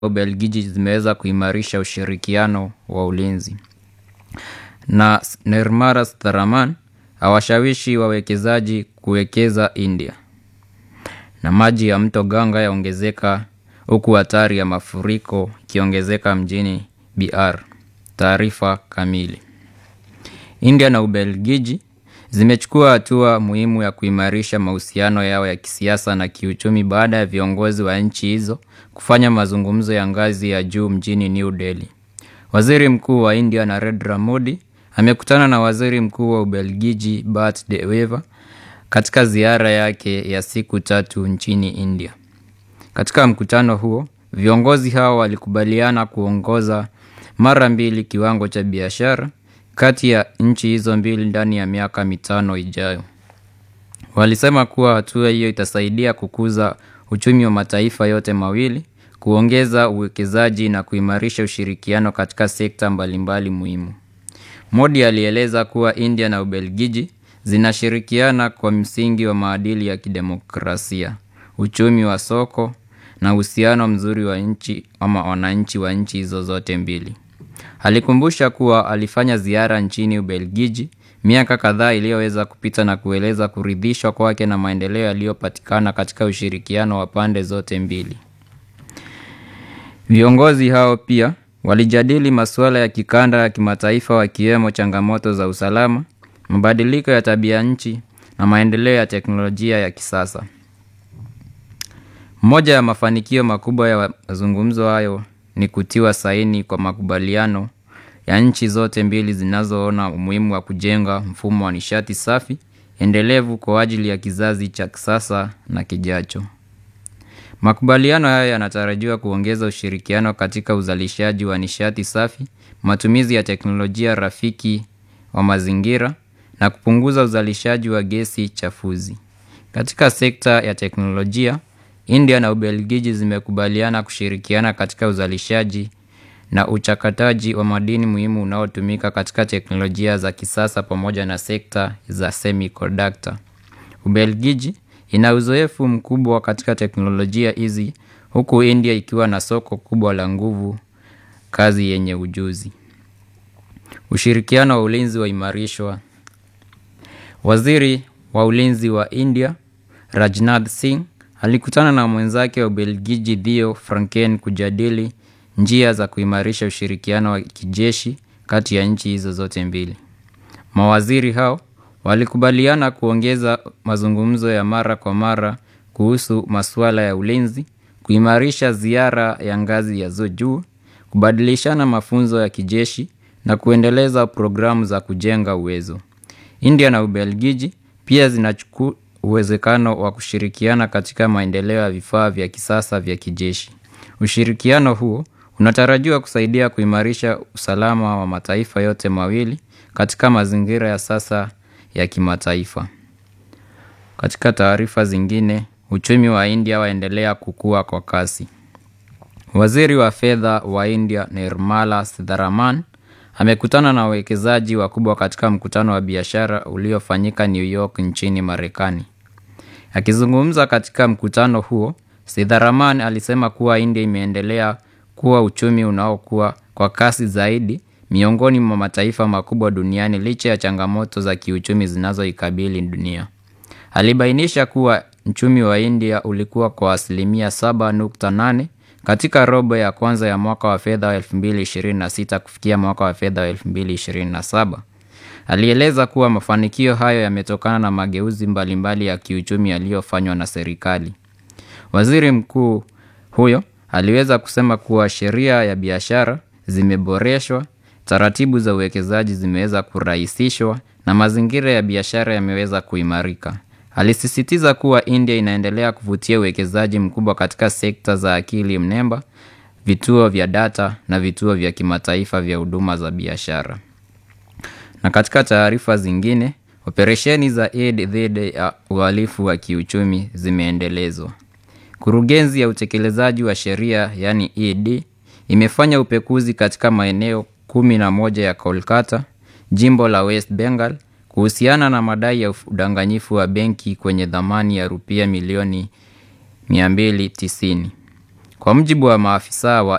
Ubelgiji zimeweza kuimarisha ushirikiano wa ulinzi. Na Nirmala Sitharaman awashawishi wawekezaji kuwekeza India. Na maji ya mto Ganga yaongezeka huku hatari ya mafuriko ikiongezeka mjini BR. Taarifa kamili. India na Ubelgiji zimechukua hatua muhimu ya kuimarisha mahusiano yao ya kisiasa na kiuchumi baada ya viongozi wa nchi hizo kufanya mazungumzo ya ngazi ya juu mjini New Delhi. Waziri Mkuu wa India Narendra Modi amekutana na Waziri Mkuu wa Ubelgiji Bart De Wever katika ziara yake ya siku tatu nchini India. Katika mkutano huo, viongozi hao walikubaliana kuongoza mara mbili kiwango cha biashara kati ya nchi hizo mbili ndani ya miaka mitano ijayo. Walisema kuwa hatua hiyo itasaidia kukuza uchumi wa mataifa yote mawili, kuongeza uwekezaji na kuimarisha ushirikiano katika sekta mbalimbali muhimu. Modi alieleza kuwa India na Ubelgiji zinashirikiana kwa msingi wa maadili ya kidemokrasia, uchumi wa soko na uhusiano mzuri wa nchi ama wananchi wa nchi hizo zote mbili. Alikumbusha kuwa alifanya ziara nchini Ubelgiji miaka kadhaa iliyoweza kupita na kueleza kuridhishwa kwake na maendeleo yaliyopatikana katika ushirikiano wa pande zote mbili. Viongozi hao pia walijadili masuala ya kikanda ya kimataifa wakiwemo changamoto za usalama, mabadiliko ya tabia nchi na maendeleo ya teknolojia ya kisasa. Moja ya mafanikio makubwa ya mazungumzo hayo ni kutiwa saini kwa makubaliano ya nchi zote mbili zinazoona umuhimu wa kujenga mfumo wa nishati safi, endelevu kwa ajili ya kizazi cha kisasa na kijacho. Makubaliano haya yanatarajiwa kuongeza ushirikiano katika uzalishaji wa nishati safi, matumizi ya teknolojia rafiki wa mazingira na kupunguza uzalishaji wa gesi chafuzi. Katika sekta ya teknolojia, India na Ubelgiji zimekubaliana kushirikiana katika uzalishaji na uchakataji wa madini muhimu unaotumika katika teknolojia za kisasa pamoja na sekta za semiconductor. Ubelgiji ina uzoefu mkubwa katika teknolojia hizi huku India ikiwa na soko kubwa la nguvu kazi yenye ujuzi. Ushirikiano wa ulinzi waimarishwa. Waziri wa ulinzi wa India Rajnath Singh alikutana na mwenzake wa Ubelgiji Theo Franken kujadili njia za kuimarisha ushirikiano wa kijeshi kati ya nchi hizo zote mbili. Mawaziri hao walikubaliana kuongeza mazungumzo ya mara kwa mara kuhusu masuala ya ulinzi, kuimarisha ziara ya ngazi ya juu, kubadilishana mafunzo ya kijeshi na kuendeleza programu za kujenga uwezo. India na Ubelgiji pia zinachukua uwezekano wa kushirikiana katika maendeleo ya vifaa vya kisasa vya kijeshi. Ushirikiano huo unatarajiwa kusaidia kuimarisha usalama wa mataifa yote mawili katika mazingira ya sasa ya kimataifa. Katika taarifa zingine, uchumi wa India waendelea kukua kwa kasi. Waziri wa fedha wa India Nirmala Sitharaman amekutana na wawekezaji wakubwa katika mkutano wa biashara uliofanyika New York nchini Marekani. Akizungumza katika mkutano huo, Sitharaman alisema kuwa India imeendelea kuwa uchumi unaokua kwa kasi zaidi miongoni mwa mataifa makubwa duniani licha ya changamoto za kiuchumi zinazoikabili dunia. Alibainisha kuwa uchumi wa India ulikuwa kwa asilimia 7.8 katika robo ya kwanza ya mwaka wa fedha wa 2026 kufikia mwaka wa fedha wa 2027. Alieleza kuwa mafanikio hayo yametokana na mageuzi mbalimbali ya kiuchumi yaliyofanywa na serikali. Waziri mkuu huyo aliweza kusema kuwa sheria ya biashara zimeboreshwa, taratibu za uwekezaji zimeweza kurahisishwa na mazingira ya biashara yameweza kuimarika. Alisisitiza kuwa India inaendelea kuvutia uwekezaji mkubwa katika sekta za akili mnemba, vituo vya data na vituo vya kimataifa vya huduma za biashara. Na katika taarifa zingine, operesheni za Aid dhidi ya uhalifu wa kiuchumi zimeendelezwa. Kurugenzi ya utekelezaji wa sheria yani ED imefanya upekuzi katika maeneo kumi na moja ya Kolkata, jimbo la West Bengal kuhusiana na madai ya udanganyifu wa benki kwenye dhamani ya rupia milioni 290. Kwa mujibu wa maafisa wa